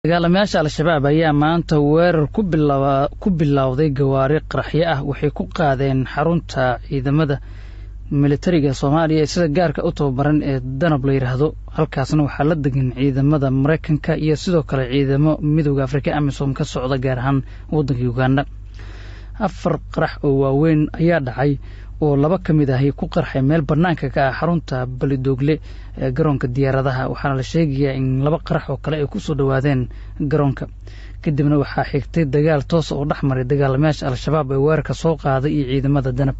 dagaalamayaasha al-shabaab ayaa maanta weerar ku bilowday gawaari qaraxyo ah waxay ku qaadeen xarunta ciidamada militariga soomaaliya ee sida gaarka u tababaran ee danab la yidhaahdo halkaasna waxaa la degan ciidamada maraykanka iyo sidoo kale ciidamo midooda afrika amisom ka socda gaar ahaan waddanka uganda afar qarax oo waaweyn ayaa dhacay oo laba ka mid ahi ku qarxay meel bannaanka ka ah xarunta balidoogle ee garoonka diyaaradaha waxaana la sheegayaa in laba qarax oo kale ay ku soo dhowaadeen garoonka kadibna waxaa xigtay dagaal toosa oo dhex maray dagaalamayaasha al-shabaab ee weerarka soo qaaday iyo ciidamada danab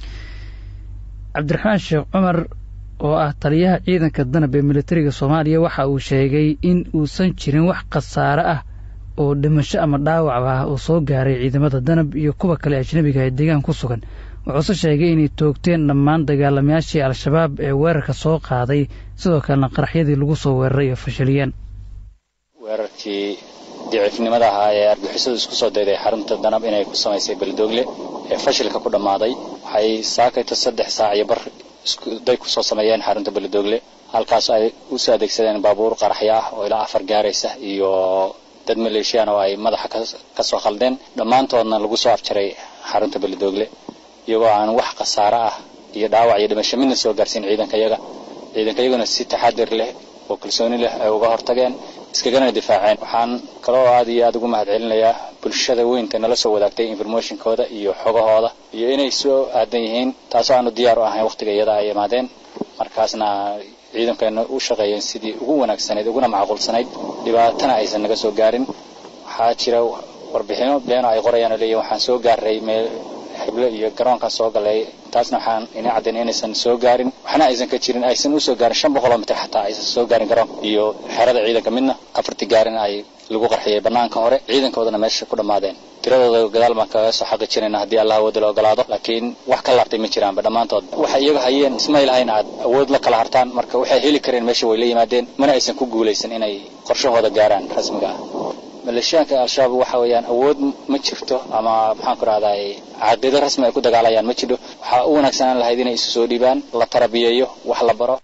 cabdiraxmaan sheekh cumar oo ah taliyaha ciidanka danab ee militariga soomaaliya waxa uu sheegay in uusan jirin wax khasaare ah oo dhimasho ama dhaawac ah oo soo gaaray ciidamada danab iyo kuwa kale ajnabiga ee deegaan ku sugan wuxuuse sheegay inay toogteen dhammaan dagaalamayaashii al-shabaab ee weerarka soo qaaday sidoo kalena qaraxyadii lagu soo weeraray oo fashiliyeen weerarkii dicifnimada ahaa ee argixisadu isku soo dayday xarunta danab inay ku samaysay beledoogle ee fashilka ku dhammaaday waxay saakayto saddex saac iyo bar iskuday ku soo sameeyeen xarunta beledoogle halkaas ay usoo adeegsadeen baabuur qaraxyo ah oo ilaa afar gaaraysa iyo dad maleeshiyaan oo ay madaxa ka soo khaldeen dhammaantoodna lagu soo afjaray xarunta beledoogle iyagoo aan wax khasaare ah iyo dhaawac iyo dhimasho midna soo gaarsiin ciidanka yaga ciidanka yaguna si taxadir leh oo kalsooni leh ay uga hortageen iskagana difaaceen waxaan kaloo aad iyo aada ugu mahad celinayaa bulshada weynta nala soo wadaagtay informationkooda iyo xogahooda iyo inay soo aadan yihiin taasoo aanu diyaar u ahayn wakhtiga iyada ay imaadeen markaasna ciidankeena u shaqeeyeen sidii ugu wanaagsanayd uguna macquulsanayd dhibaatana aysan naga soo gaarin waxaa jira warbixino beeno ay qorayaan oo leeyihin waxaan soo gaaray meel xiblo iyo garoonkan soo galay taasna waxaan ina caddayn inaysan soo gaarin waxna aysan ka jirin aysan usoo gaarin shan boqoloo mitir xataa aysan soo gaarin garoonka iyo xerada ciidanka midna afartii gaarin ay lagu qarxiyey bannaanka hore ciidankoodana meesha ku dhammaadeen tiradooda gadaal baan kaga soo xaqi jirayna haddii allah awoodda la ogolaado laakiin wax ka laabtay ma jiraanba dhammaantood waxay iyaga hayeen ismay lahayn aad awood la kala hartaan marka waxay heli kareen meesha way la yimaadeen mana aysan ku guulaysan inay qorshahooda gaaraan rasmiga ah maleeshiyaanka al-shabaab waxa weeyaan awood ma jirto ama maxaan ku rahday caqiido rasmi ay ku dagaalayaan ma jiro waxaa u wanaagsanaan lahayd inay isu soo dhiibaan la tarabiyeeyo wax la baro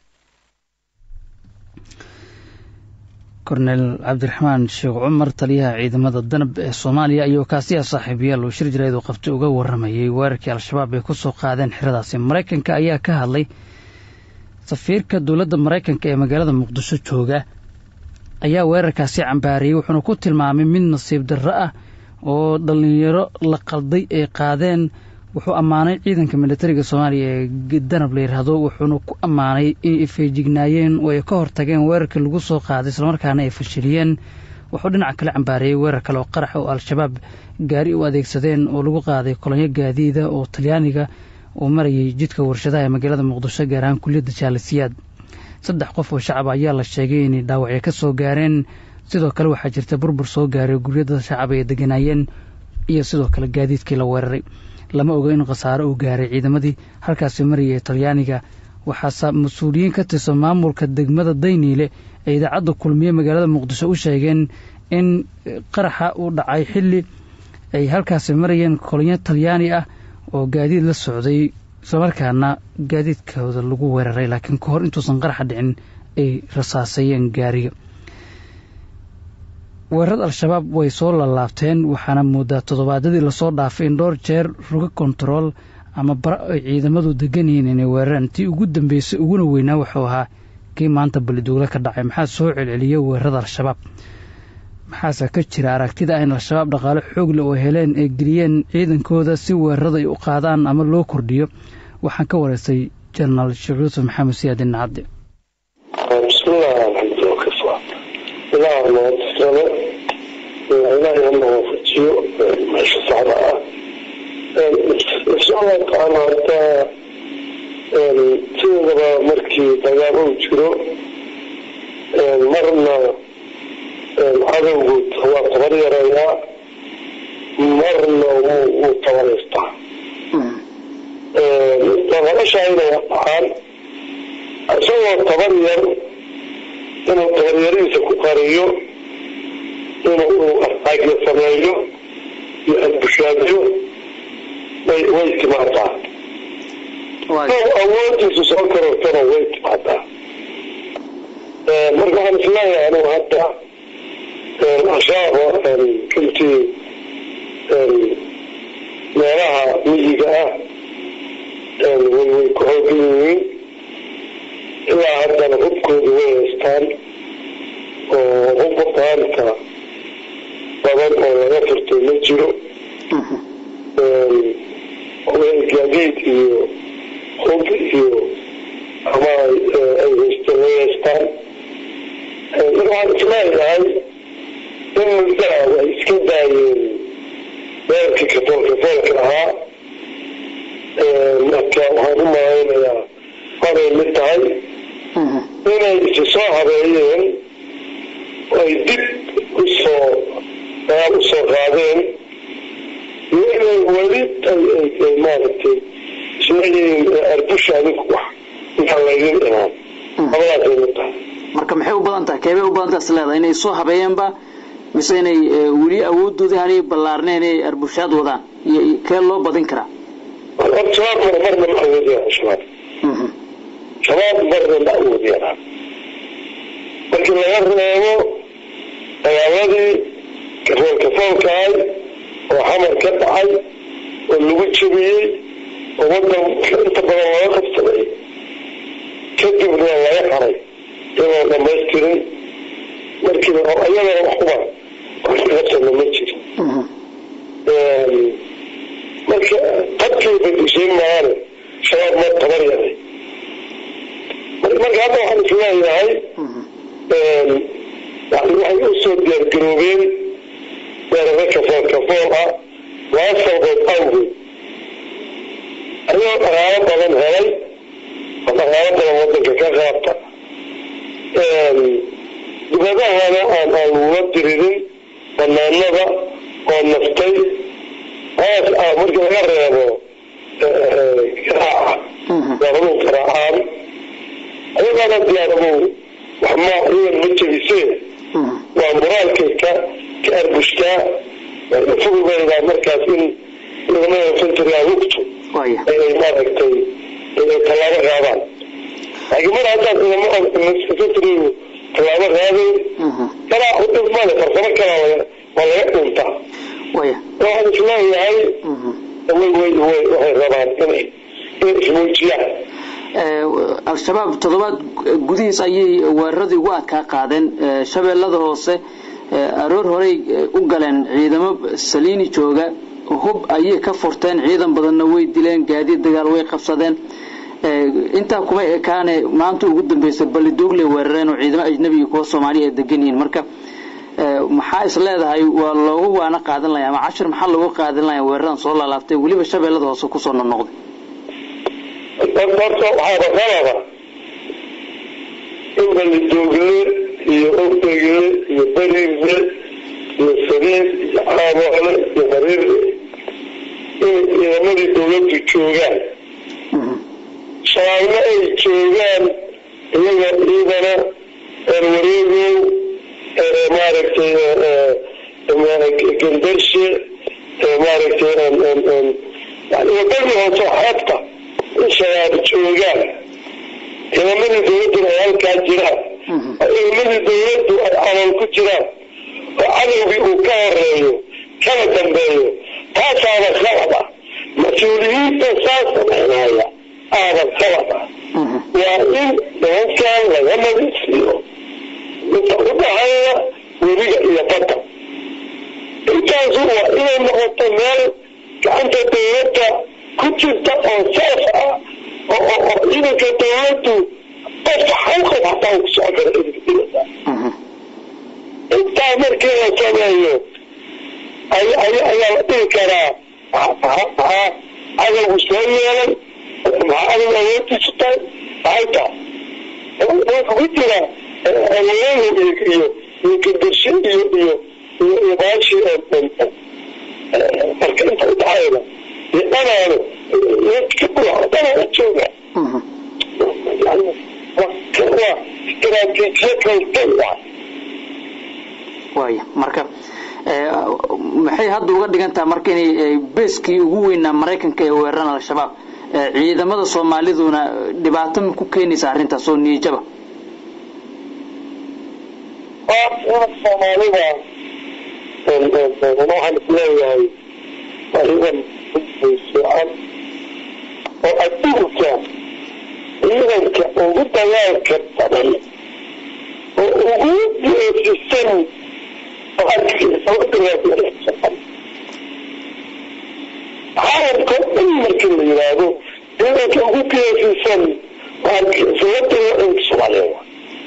kornel cabdiraxmaan sheekh cumar taliyaha ciidamada danab ee soomaaliya ayuu kaasiya saaxiibayaal uu shir jarayd uu qabtay uga warramayay weerarkii al-shabaab ay ku soo qaadeen xeradaasi maraykanka ayaa ka hadlay safiirka dowladda maraykanka ee magaalada muqdisho jooga ayaa weerarkaasi cambaariyey wuxuuna ku tilmaamay mid nasiib darro ah oo dhallinyaro la qalday ay qaadeen wuxuu ammaanay ciidanka militariga soomaaliya ee danab la yidhaahdo wuxuuna ku ammaanay inay feejignaayeen oo ay ka hortageen weerarkii lagu soo qaaday islamarkaana ay fashiliyeen wuxuu dhinaca kale cambaariyey weerar kale oo qarax oo al-shabaab gaari u adeegsadeen oo lagu qaaday kolonyo gaadiida oo talyaaniga uu marayay jidka warshadaha ee magaalada muqdisho gaar ahaan kuliyadda jaalisiyaad saddex qof oo shacab ayaa la sheegay inay dhaawacyo ka soo gaareen sidoo kale waxaa jirta burbur soo gaaray guryada shacab ay deganaayeen iyo sidoo kale gaadiidkii la weeraray lama oga in khasaaro uu gaaray ciidamadii halkaasi maraya ee talyaaniga waxaase mas-uuliyiin ka tirsan maamulka degmada dayniile ee idaacadda kulmiye magaalada muqdisho u sheegeen in qaraxa uu dhacay xilli ay halkaasi marayeen kolonyo talyaani ah oo gaadiid la socday islamarkaana gaadiidkooda lagu weeraray laakiin ka hor intuusan qaraxa dhicin ay rasaasayeen gaariga weerarada al-shabaab way soo lalaabteen waxaana moodaa toddobaadyadii lasoo dhaafay in dhowr jeer ruga kontarool ama bara ay ciidamadu degan yihiin inay weeraraan tii ugu dambeysay uguna weynaa wuxuu ahaa kii maanta baliduugle ka dhacay maxaa soo celceliyay weerarada al-shabaab maxaase ka jira aragtida ah in al-shabaab dhaqaale xoogle oo heleen ay geliyeen ciidankooda si weerarada ay u qaadaan ama loo kordhiyo waxaan ka wareystay jenaraal sheekh yuusuf maxamed siyaadin nacadde bismillahi alxamdu wakafa ilaah mahadisane ilaahay hana waafajiyo meesha saxda ah insha allahu tacaala hadaa sideedaba markii dagaal uu jiro marna cadowgu waa tabar yareeyaa marna wuu tabareystaa tabadashayna dhacaan isagoo tabar yar inuu tabaryarihiisa ku qariyo inuu arqaagyo sameeyo iyo adbushaadiyo way way timaadaa awoodiisu soo korortana way timaadaa marka waxaan isleeyahay anigu hadda ashaaba runtii meelaha miyiga ah way way ku hoogan yihiin ilaa haddana hubkooda way haystaan oo hubka qaanta badan oo laga furtay ma jiro gaadiid iyo hub iyo ama ay haysteen way haystaan marka waxaan isleeyahay in muddaada ay iska daayeen weerarkii kafool kafoolka ahaa marka waxaan u malaynayaa qabay mid tahay inay isi soo habeeyeen ay dib usoo dagaal usoo qaadeen iyo inay weli ay maaragtay isleeyihiin arbusha adinku wax intaan laydin imaan labadaasay mid tahay marka maxay u badan tahay keebay u badan tahay isleedahay inay soo habeeyeenba mise inay weli awoodooda hanay ballaarneen inay arbushaad wadaan iyo kee loo badin karaa horta shabaab mar marna ma awoodiyaan shabaab shabaab marna ma awoodiyaan markii laga reebo dagaaladii kafool kafoolkahay oo xamar ka dhacay oo lagu jebiyey oo wadan inta badan laga qabsaday kadibna laga haray iyadoo dhamaystirin markii iyadana waxuba wax ka qabsana ma jiro marka qabkay badishay maane shabaab ma tabar yaray marka hadda waxaan isleeyahay waxay usoo diyaargaroobeen weeraro kafool kafool ah laba sababood awgeed ayagoo dhaqaalo badan helay oo dhaqaalo badan wadanka ka qaata dibadahana aan aan lagula diririn banaanada oo naftay hoos ah markii laga reebo garaaca diyaaraduhu garaacaan ayagana diyaaraduhu wax ma iyagan ma jebisee waa moraalkay ka ka arbustaa way u fududaydaa markaas in ciidamada infantryga lugtu inay maaragtay inay tallaabo qaadaan laakiin mar haddaad ciidamada infantrygu tallaabo qaadayn garaacu dhib male farsamo kalaa waa laga dhuntaa waxaan isleeyahay way way way waxay rabaan inay inay ismuujiyaan al-shabaab toddobaad gudihiis ayay weeraradii ugu adkaa qaadeen shabeellada hoose aroor horey u galeen ciidamo saliini jooga hub ayay ka furteen ciidan badanna way dileen gaadiid dagaal way qabsadeen intaa kuma ekaane maanta ugu dambeysay balidoogle weerareen oo ciidamo ajnabi iyo kuwa soomaaliya ay degan yihiin marka maxaa is leedahay waa loogu waana qaadan laya ama cashir maxaa loogu qaadan laya weeraradan soo laalaabtay weliba shabeellada hoose kusoo noqnoqday horta waxaaba qalaba in balidoogle iyo ogegle iyo berigle iyo sariir iyo caaboole iyo mariirle inay ciidamadii dawladdu joogaan shabaabna ay joogaan iyagoo ciidana wareegow maaragtay gandarshe maaragtay yani wadadii hoose xeebta in shabaab joogaan ciidamadii dawladduna ay halkaa jiraan ciidamadii dawladdu ay calol ku jiraan oo cadowgii uu ka horeeyo kana dambeeyo taasaaba khalad ah mas-uuliyiinta saa samaynaya aaba khalad ah waa in nimankan laga nadiifiyo inta u dhaxeeya webiga iyo badda intaasu waa inay noqoto meel gacanta dawladda ku jirta oo saaf ah oo ciidanka dawladdu qof xawqad hataa uu kusoo kara idinkiisa intaa markii la sameeyo ayaa la dhihi karaa cadowgu soo yeelay maxaa adag awoodiisu tahay maxay tahay wuxuu ku jira awoyahu iyo iyo iyo gandarshe iyo iyo iyo iyo baashi marka inta udhaxayda iyo dhanaano dhanaana jooga yani waa istaraatiijiya kaltay waay waaya marka maxay hadda uga dhigan tahay marka inay beeskii ugu weynaa maraykanka ee weeraran al-shabaab ciidamada soomaaliduna dhibaato ma ku keenaysa arrintaas oo niyajaba soomaalida waxaan isleeyahay ciidan fiican oo adduunka ciidanka ugu dagaalka badan oo ugu geesisan caalamka dhan markii la yidhaahdo ciidanka ugu geesisan sababta soomaaliya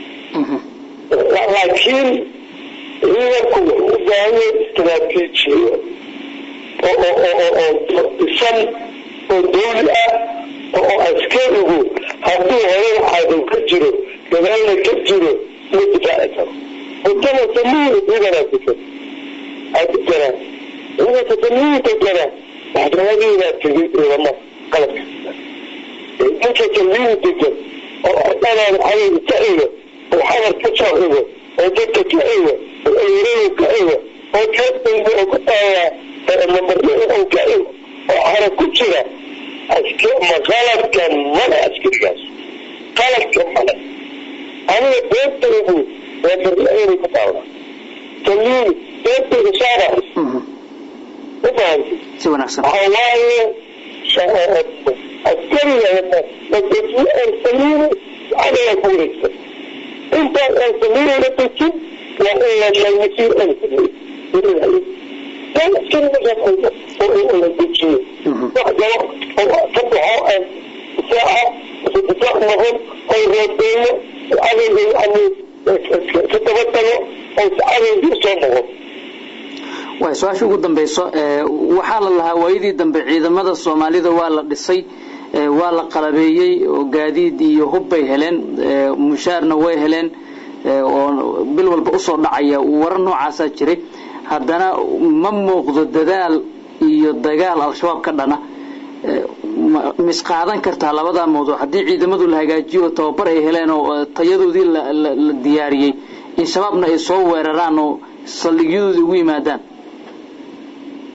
laakiin ciidanku wuxuu u baahanya istaraatiijiyo oo dhisan oo dawli ah oo askarigu hadduu horena cadow ka jiro gadaalna ka jiro ma difaaci karo wadada samiin ciidanaa degan adeganaa ciidanka samiin degana maxkamadiibaa tegay ciidamo qalabka ninka samiin degan oo ardadaada cadowga ka xigo oo xamar ka soo xigo oo dadka ka xigo oo ayrada ka xigo oo kaadayda oo ku taayaa mamarnada oo ka xigo oo xara ku jira ma qalabka male askarigaas qalabka male aniga beentaydu waa marla-eena ku taala samiin beentayda saara u fahamtay si wanaagsan waxaa waaye askariga samiin cadayaa ku wareegsan intaas aan samiin la dejin waa in la lamasiir aan la dejiyo wax galo oo ka baxo difaaca difaac noqon oo roobeeyo cadowga yani ka daba tago oo cadowga usoo noqon waay su-aasha ugu dambeyso waxaa la lahaa waayadii dambe ciidamada soomaalida waa la dhisay waa la qalabeeyey oo gaadiid iyo hub bay heleen mushaarna way heleen oo bil walba usoo dhacaya warar noocaasaa jiray haddana ma muuqdo dadaal iyo dagaal al-shabaab ka dhana misqaadan kartaa labadaa mawduuc haddii ciidamadu la hagaajiyo oo tababar ay heleen oo tayadoodii la diyaariyey in shabaabna ay soo weeraraan oo saldhigyadoodii ugu yimaadaan